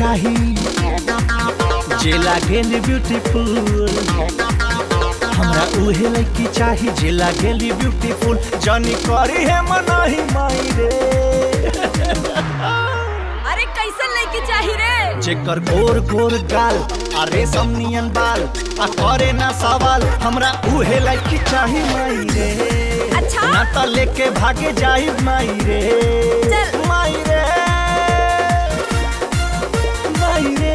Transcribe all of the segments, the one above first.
चाही जे लागेली ब्यूटीफुल हमरा उहे लड़की चाही जे लागेली ब्यूटीफुल जानी करी है मनाही माई रे अरे कैसन लड़की चाही रे जेकर गोर गोर गाल आ रेशम नियन बाल आ करे ना सवाल हमरा उहे लड़की चाही माई रे अच्छा? ना त लेके भागे जाई माई रे चल। माई रे माई रे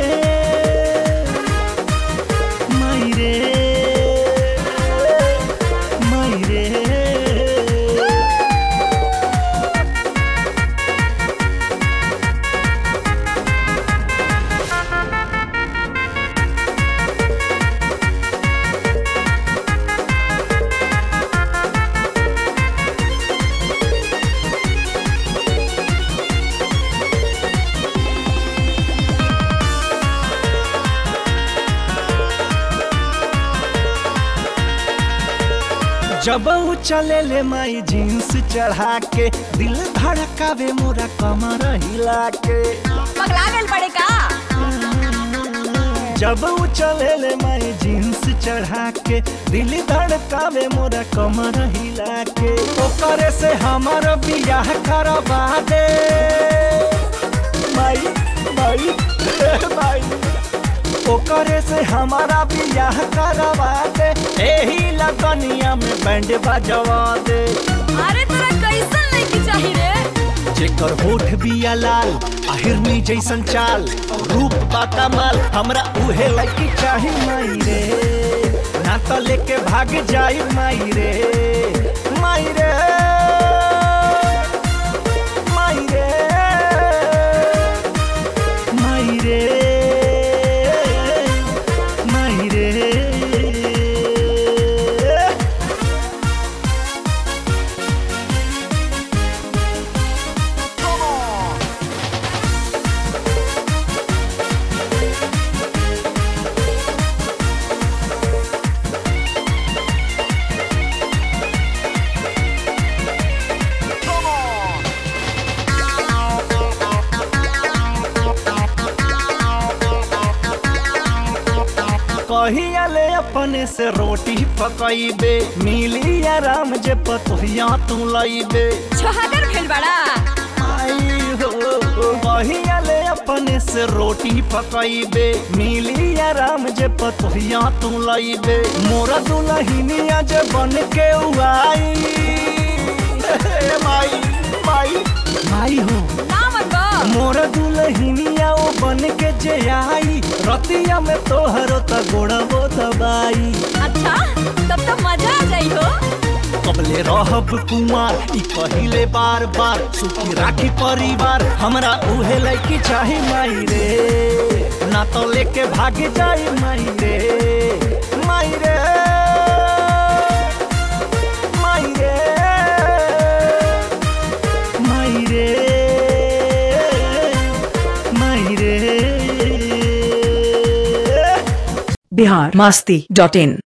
माई रे माई रे जब ऊ चले ले माई जींस चढ़ा के दिल धड़कावे मोरा कमर हिला के पगला गल बड़े का जब ऊ चले ले माई जींस चढ़ा के दिल धड़कावे मोरा कमर हिला के ओकरे से हमर बियाह करवा दे माई माई माई ओकरे से हमारा बियाह करवा दे एही लगनिया में बैंड बजवा दे अरे तोरा कैसन लड़की चाही रे जेकर होठ बिया लाल आहिरनी जैसन चाल रूप बा कमाल हमरा उहे लड़की चाही माई रे ना तो लेके भाग जाई माई रे माई रे माई रे माई रे माई रे कहिया ले अपने से रोटी पकैबे मिली आराम जे पतोहिया तू लैबे छोहागर भेल बड़ा आई हो कहिया ले अपने से रोटी पकैबे मिली आराम जे पतोहिया तू लैबे मोरा दुलहिनिया जे बन के उआई हे माई माई माई हो ना मन बा मोर दुलहिनिया ओ बन के जे आई रतिया में तोहरो त गोड़बो दबाई अच्छा तब तो मजा आ जाई हो कबले रहब कुमार ई कहिले बार बार सुखी राखी परिवार हमरा उहे लड़की चाही माई रे ना तो लेके भाग जाई माई रे माई रे माई रे माई रे माई रे बिहार मस्ती डॉट इन